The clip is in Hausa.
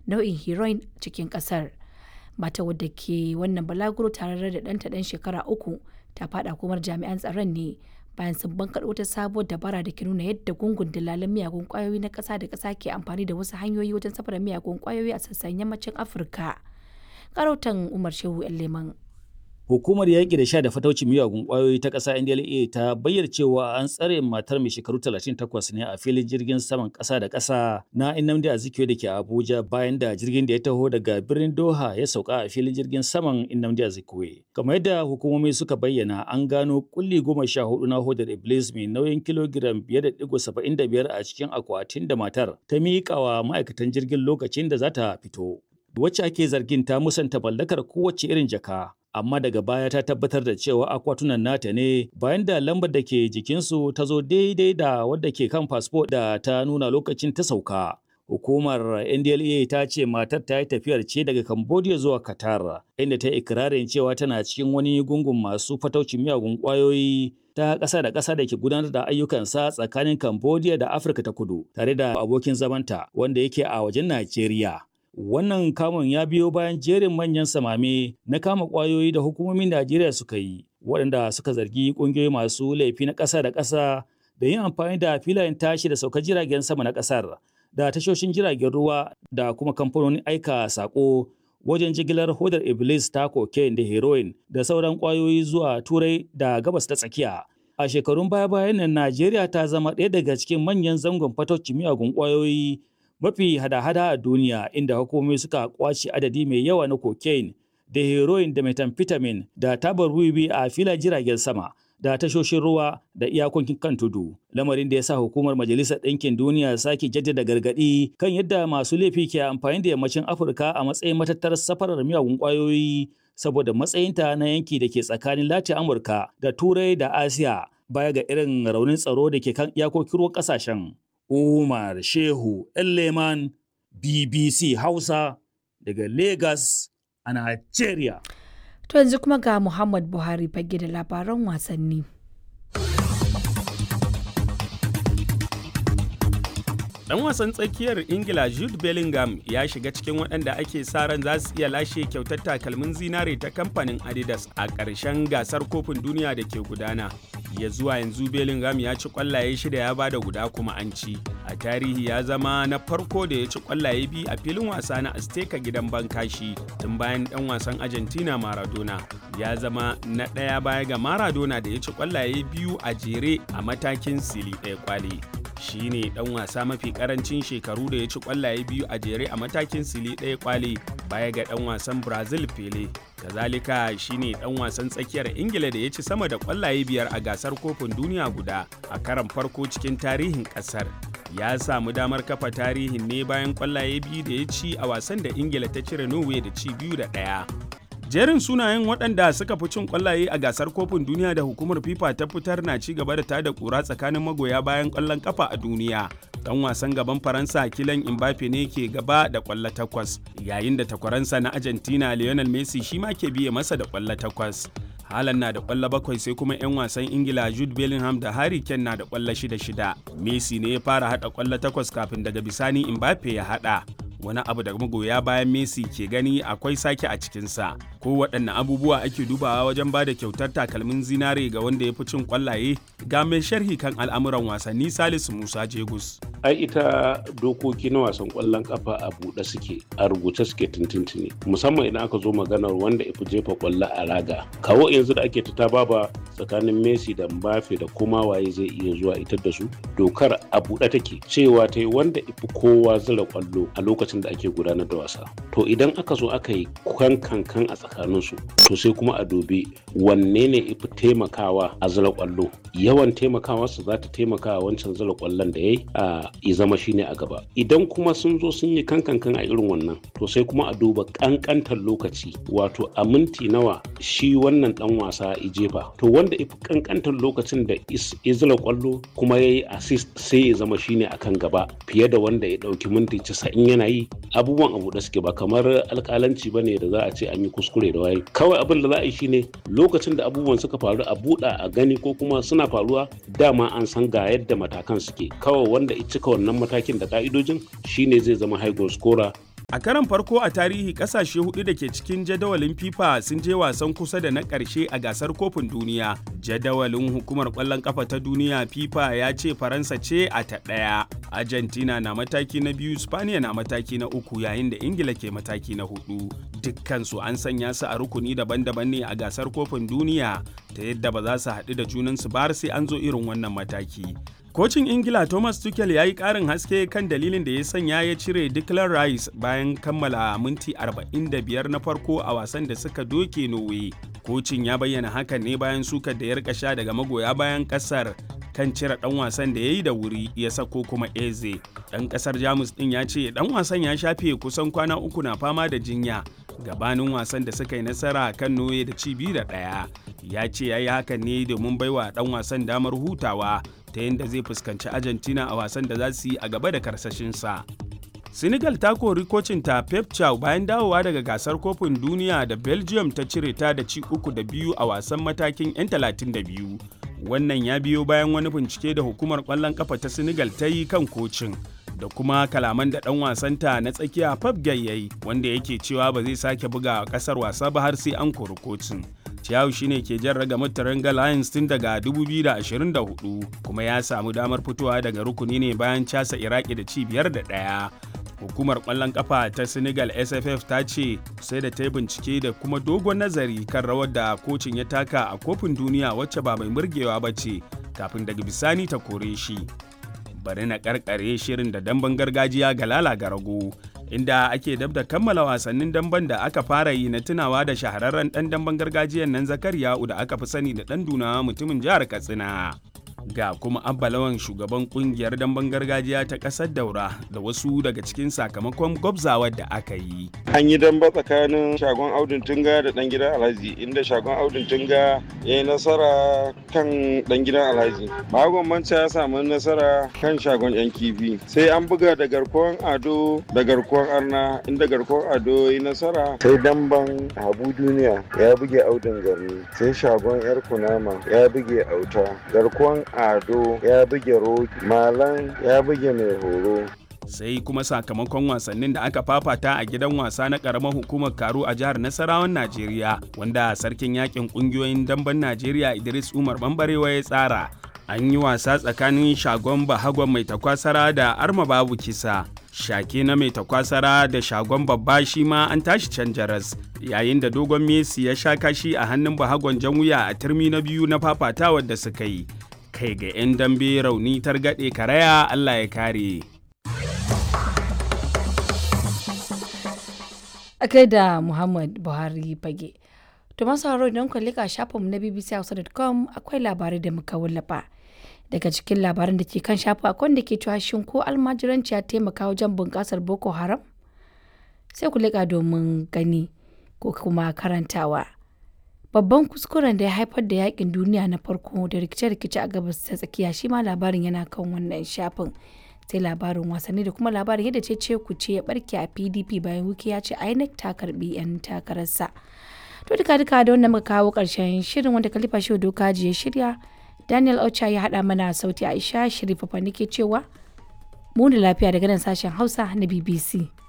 nau'in heroin cikin ƙasar. Mata wadda ke wannan balaguro tare da ɗanta ɗan shekara uku ta faɗa komar jami'an tsaron ne bayan sun bankaɗo wata sabuwar dabara da ke nuna yadda gungun dalalan miyagun ƙwayoyi na ƙasa da ƙasa ke amfani da wasu hanyoyi wajen safarar miyagun ƙwayoyi a sassan yammacin Afirka. Karautan Umar Shehu Leman. Hukumar yaƙi da sha da fataucin miyagun ƙwayoyi ta ƙasa NDLEA ta bayyana cewa an tsare matar mai shekaru 38 ne a filin jirgin saman ƙasa da ƙasa na Nnamdi Azikiwe da ke Abuja bayan da jirgin da ya taho daga birnin Doha ya sauka a filin jirgin saman Nnamdi Azikiwe. Kamar yadda hukumomi suka bayyana an gano kulli goma sha hudu na hodar Iblis mai nauyin kilogiram biyar da digo saba'in da biyar a cikin akwatin da matar ta miƙa wa ma'aikatan jirgin lokacin da za ta fito. Wacce ake zargin ta musanta mallakar kowace irin jaka amma daga baya ta tabbatar da cewa akwatunan nata ne bayan da lambar da ke jikinsu ta zo daidai da wadda ke kan fasfo da ta nuna lokacin ta sauka. Hukumar NDLEA ta ce matar ta yi tafiyar ce daga Cambodia zuwa Qatar, inda ta yi ikirarin cewa tana cikin wani gungun masu fataucin miyagun ƙwayoyi ta ƙasa da ƙasa da ke gudanar da ayyukansa tsakanin Cambodia da Afirka ta kudu, tare da abokin zamanta wanda yake a wajen Najeriya. Wannan kamun ya biyo bayan jerin manyan samame na kama ƙwayoyi da hukumomin Najeriya suka yi, waɗanda suka zargi ƙungiyoyi masu laifi na ƙasa da ƙasa da yin amfani da filayen tashi da saukar jiragen sama na ƙasar da tashoshin jiragen ruwa da kuma kamfanonin aika saƙo wajen jigilar hodar Iblis ta cocaine da heroin da sauran ƙwayoyi zuwa Turai da gabas ta tsakiya. A shekarun baya-bayan nan Najeriya ta zama ɗaya daga cikin manyan zangon fatocin miyagun ƙwayoyi mafi hada-hada a duniya inda hukumomi suka kwace adadi mai yawa na cocaine da heroin da methamphetamine da tabar wiwi a filayen jiragen sama da tashoshin ruwa da iyakokin kan tudu lamarin da ya sa hukumar majalisar ɗinkin duniya sake jaddada gargaɗi kan yadda masu laifi ke amfani da yammacin afirka a matsayin matattar safarar miyagun ƙwayoyi saboda matsayinta na yanki da ke tsakanin latin amurka da turai da asiya baya ga irin raunin tsaro da ke kan iyakokin ruwan ƙasashen Umar Shehu Leman BBC Hausa daga Lagos a Nigeria. To yanzu kuma ga Muhammad Buhari fage da labaran wasanni. Dan wasan tsakiyar Ingila Jude Bellingham ya shiga cikin waɗanda ake sa ran za su iya lashe kyautar takalmin zinare ta kamfanin Adidas a ƙarshen gasar kofin duniya da ke gudana. Ya zuwa yanzu Bellingham ya ci ƙwallaye shida ya bada guda kuma an ci. A tarihi ya zama na farko da ya ci ƙwallaye biyu a filin wasa na Azteca gidan Bankashi tun bayan ɗan wasan Argentina Maradona. Ya zama na ɗaya baya ga Maradona da ya ci ƙwallaye biyu a jere a matakin sili ɗaya kwale. shi ne dan wasa mafi karancin shekaru da ya ci kwallaye biyu a jere a matakin sili ɗaya kwale baya ga dan wasan brazil pele kazalika shi ne dan wasan tsakiyar ingila da ya ci sama da kwallaye biyar a gasar kofin duniya guda a karan farko cikin tarihin kasar ya samu damar kafa tarihin ne bayan kwallaye biyu da ya ci a wasan da ingila ta cire norway da ci biyu da ɗaya jerin sunayen waɗanda suka fi cin ƙwallaye a gasar kofin duniya da hukumar fifa ta fitar na ci gaba da tada ƙura tsakanin magoya bayan ƙwallon ƙafa a duniya dan wasan gaban faransa kilan mbappe ne ke gaba da ƙwallo takwas yayin da takwaransa na argentina lionel messi shi ma ke biye masa da ƙwallo takwas Haaland na da ƙwallo bakwai sai kuma 'yan wasan Ingila Jude Bellingham da Harry Kane na da ƙwallo shida shida. Messi ne ya fara haɗa ƙwallo takwas kafin daga bisani Mbappe ya haɗa. wani abu da magoya bayan Messi ke gani akwai sake a cikinsa. Ko waɗanne abubuwa ake dubawa wajen ba da kyautar takalmin zinare ga wanda ya fi cin ƙwallaye ga mai sharhi kan al'amuran wasanni Salisu Musa Jegus. Ai ita dokoki na wasan ƙwallon ƙafa a buɗe suke a rubuce suke tuntuntuni musamman idan aka zo maganar wanda ya fi jefa ƙwallo a raga. Kawo yanzu da ake ta baba tsakanin Messi da Mbappe da kuma waye zai iya zuwa ita da su dokar a buɗe take cewa ta yi wanda ifi kowa zira ƙwallo a lokacin lokacin da ake gudanar da wasa to idan aka zo aka yi kan kankan a tsakaninsu to sai kuma a dubi wanne ne ifi taimakawa a zira kwallo yawan taimakawarsa za ta taimaka wancan zira kwallon da ya yi a ya zama shine a gaba idan kuma sun zo sun yi kan kankan a irin wannan to sai kuma a duba kankantar lokaci wato a minti nawa shi wannan dan wasa ya jefa to wanda ifi kankantar lokacin da ya zira kwallo kuma ya yi assist sai ya zama shine akan gaba fiye da wanda ya dauki minti 90 yana yi abubuwan abu da suke ba kamar alkalanci ba ne da za a ce an yi kuskure da waye kawai abin da za a yi shine lokacin da abubuwan suka faru a buɗa a gani ko kuma suna faruwa dama an san ga yadda matakan suke kawai wanda ya cika wannan matakin da ka'idojin shine zai zama high goal scorer A karan farko a tarihi kasashe hudu da ke cikin jadawalin FIFA sun je wasan kusa da na ƙarshe a gasar kofin duniya. Jadawalin hukumar ƙwallon ƙafa ta duniya FIFA ya ce Faransa ce a ta ɗaya. Argentina na mataki na biyu, Spaniya na mataki na uku yayin da Ingila ke mataki na hudu. Dukkansu an sanya su a rukuni daban-daban ne a gasar kofin duniya ta yadda ba za su haɗu da junansu ba har sai an zo irin wannan mataki. Kocin Ingila Thomas Tuchel ya yi ƙarin haske kan dalilin da ya sanya ya cire Declan Rice bayan kammala minti 45 na farko a wasan da suka doke Norway. Kocin ya bayyana hakan ne bayan sukar da ya rika sha daga magoya bayan ƙasar kan cire ɗan wasan da ya yi da wuri ya sako kuma Eze. Ɗan ƙasar Jamus ɗin ya ce ɗan wasan ya shafe kusan kwana uku na fama da jinya gabanin wasan da suka yi nasara kan Norway da ci biyu da ɗaya. Ya ce ya yi hakan ne domin baiwa ɗan wasan damar hutawa ta yadda zai fuskanci Argentina a wasan da za su yi a gaba da karsashinsa. Senegal ta kori kocinta Pep Chow bayan dawowa daga gasar kofin duniya da Belgium ta cire ta da ci uku da biyu a wasan matakin 'yan 32. Wannan ya biyo bayan wani bincike da hukumar ƙwallon ƙafa ta Senegal ta yi kan kocin. da kuma kalaman da ɗan wasanta na tsakiya Pep Gay yayi wanda yake cewa ba zai sake buga ƙasar wasa ba har sai an kori kocin. Ciyawu shine ke jan ragamar Taranga Lions tun daga 2024 kuma ya samu damar fitowa daga rukuni ne bayan casa Iraki da ci biyar da ɗaya. Hukumar ƙwallon ƙafa ta Senegal SFF ta ce sai da ta yi bincike da kuma dogon nazari kan rawar da kocin ya taka a kofin duniya wacce ba mai murgewa ba ce kafin daga bisani ta kore shi. Bari na karkare shirin da damben gargajiya ga lala garago. inda ake dab da kammala wasannin damben da aka fara yi na tunawa da shahararren dan damben gargajiyan nan zakariya'u da aka fi sani da dan duna mutumin jihar katsina ga kuma abbalawan shugaban kungiyar damben gargajiya ta kasar daura da wasu daga cikin sakamakon gwabzawar da aka yi an yi damba tsakanin shagon audun tunga da dan gidan alhaji inda shagon audun tunga ya yi nasara kan dan gidan alhaji bagon manca ya samu nasara kan shagon yan kifi sai an buga da garkuwan ado da garkuwan arna inda garkuwan ado ya yi nasara sai damban habu duniya ya buge audun garni sai shagon yar kunama ya buge auta garkuwan ado ya buge roki malan ya buge mai horo sai kuma sakamakon wasannin da aka fafata a gidan wasa na karamar hukumar karo a jihar nasarawan najeriya wanda sarkin yakin kungiyoyin damben najeriya idris umar bambarewa ya tsara an yi wasa tsakanin shagon bahagon mai takwasara da arma babu kisa shake na mai takwasara da shagon babba shi ma an tashi can jaras yayin da dogon messi ya sha kashi a hannun bahagon jan wuya a turmi na biyu na fafatawar da suka yi kai ga 'yan dambe rauni targaɗe karaya allah ya kare a kai da muhammad buhari fage to masu haro idan ku lika shafinmu na bbchausa.com akwai labarai da muka wallafa daga cikin labaran da ke kan shafi akwai da ke cewa shin ko almajiranci ya taimaka wajen bunƙasar boko haram sai ku lika domin gani ko kuma karantawa babban kuskuren da ya haifar da yakin duniya na farko da rikice-rikice a gabas ta tsakiya shi ma labarin yana kan wannan shafin sai labarin wasanni da kuma labarin yadda ce ce ku ce ya barke a pdp bayan wuki ya ce inec ta karbi 'yan takararsa to duka duka da wannan muka kawo karshen shirin wanda kalifa shi doka ya shirya daniel ocha ya hada mana sauti aisha shirifa nake cewa mu da lafiya daga nan sashen hausa na bbc